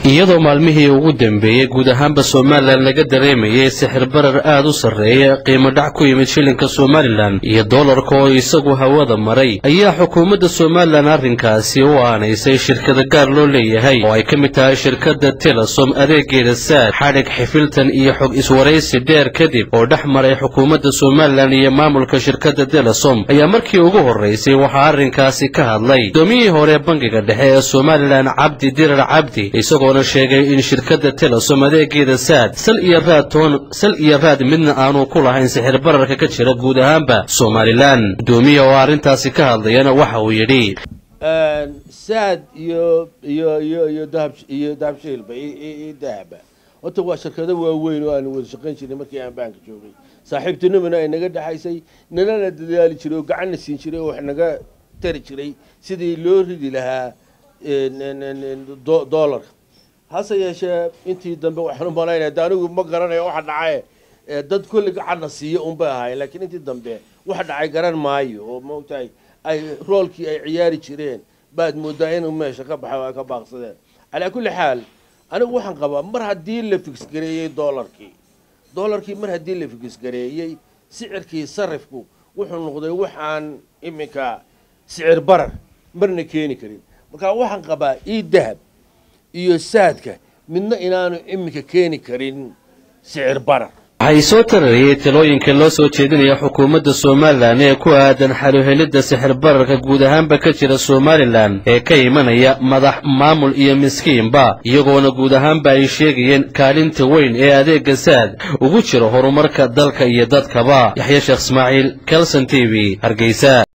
iyadoo maalmihii ugu dambeeyey guud ahaanba somalilan laga dareemayay sixir barar aad u sarreeya qiimo dhac ku yimid shilinka somalilan iyo doolarka oo isagu hawada maray ayaa xukuumadda somalilan arrinkaasi u aanaysay shirkada gaar loo leeyahay oo ay ka mid tahay shirkadda telesom adeegeeda saad xadhig xifiltan iyo xog iswaraysi dheer kadib oo dhex maray xukuumadda somalilan iyo maamulka shirkadda telesom ayaa markii ugu horraysay waxaa arrinkaasi ka hadlay gudoomiyihii hore bangiga dhexe ee somalilan cabdi dirar cabdi isagoona sheegay in shirkadda telesom adeegeeda saad sal iyo raad toon sal iyo raad midna aanu ku lahayn sixir bararka ka jira guud ahaanba somalilan gudoomiya oo arrintaasi ka hadlayana waxa uu yidhi saad iyo iyo iyo iyo dahab iyo dahabshiilba iyo dahaba horta waa shirkado waaweyn oo aan wada shaqayn jirnay markii aan baanka joogay saaxiibtinimana ay naga dhexaysay nalana dadaali jiray oo gacanna siin jiray oo wax naga tari jiray sidii loo ridi lahaa doolarka hase yeeshee intii dambe waxaan u malaynaya de anigu ma garanayo waxa dhacaye dad kulli gacanna siiya unbay ahaayeen laakiin intii dambe waxa dhacay garan maayo oo maogtahay ay roolkii ay ciyaari jireen baad moodaa inuu meesha ka baxay oo ay ka baaqsadeen calaa kulli xaal anigu waxaan qabaa mar haddii la figsgareeyey doolarkii doolarkii mar haddii la figsgareeyey sicirkii sarifku wuxuu noqday wax aan iminka sicir barar marna keeni karin marka waxaan qabaa ii dahab iyo saadka midna inaanu iminka keeni karin sicir barar waxay soo tarariyey talooyinka loo soo jeedinaya xukuumadda somalilan ee ku aadan xaluhelidda sixir bararka guud ahaanba ka jira somalilan ee ka imanaya madax maamul iyo miskiinba iyagoona guud ahaanba ay sheegayeen kaalinta weyn ee adeegga saad ugu jiro horumarka dalka iyo dadkaba yaxya sheekh ismaaciil kelson t v hargeysa